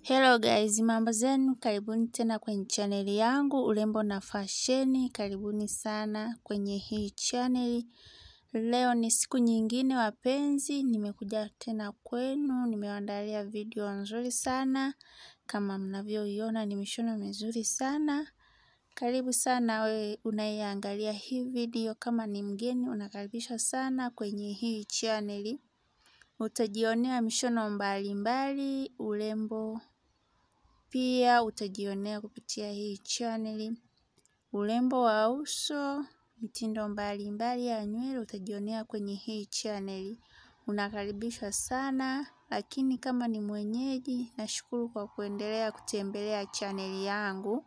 Hello guys, mambo zenu, karibuni tena kwenye chaneli yangu urembo na fasheni. Karibuni sana kwenye hii chaneli. Leo ni siku nyingine wapenzi, nimekuja tena kwenu, nimewaandalia video nzuri sana. Kama mnavyoiona ni mishono mizuri sana. Karibu sana we unayeangalia hii video, kama ni mgeni unakaribishwa sana kwenye hii chaneli. Utajionea mishono mbalimbali, urembo pia utajionea kupitia hii chaneli urembo wa uso, mitindo mbalimbali ya nywele utajionea kwenye hii chaneli. Unakaribishwa sana, lakini kama ni mwenyeji, nashukuru kwa kuendelea kutembelea chaneli yangu.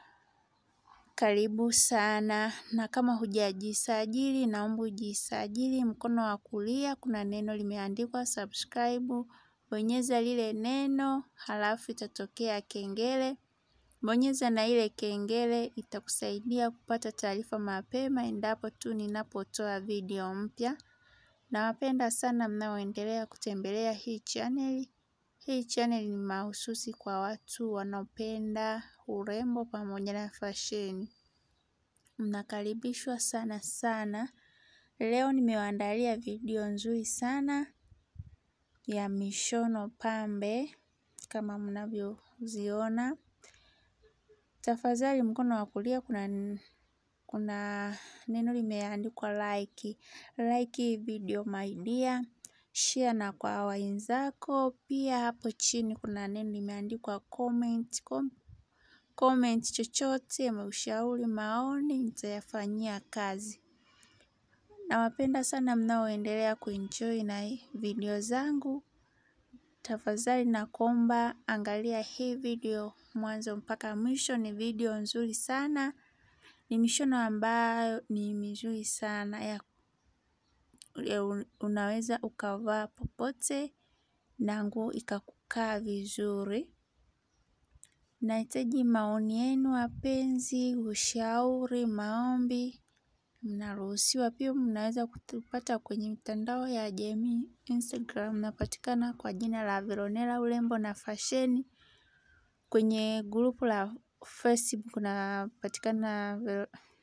Karibu sana, na kama hujajisajili, naomba ujisajili. Mkono wa kulia kuna neno limeandikwa subscribe. Bonyeza lile neno, halafu itatokea kengele. Bonyeza na ile kengele, itakusaidia kupata taarifa mapema endapo tu ninapotoa video mpya. Nawapenda sana mnaoendelea kutembelea hii chaneli. Hii chaneli ni mahususi kwa watu wanaopenda urembo pamoja na fasheni. Mnakaribishwa sana sana. Leo nimewaandalia video nzuri sana ya mishono pambe kama mnavyoziona. Tafadhali mkono wa kulia kuna kuna neno limeandikwa like. Like video my dear. Share na kwa wenzako. Pia hapo chini kuna neno limeandikwa comment. Comment chochote, ushauri, maoni, nitayafanyia kazi. Nawapenda sana mnaoendelea kuenjoy na video zangu. Tafadhali nakuomba angalia hii video mwanzo mpaka mwisho ni video nzuri sana. Ni mishono ambayo ni mizuri sana ya unaweza ukavaa popote na nguo ikakukaa vizuri. Nahitaji maoni yenu wapenzi, ushauri, maombi. Mnaruhusiwa pia mnaweza kutupata kwenye mitandao ya jamii Instagram napatikana kwa jina la Veronella urembo na fasheni. Kwenye grupu la Facebook napatikana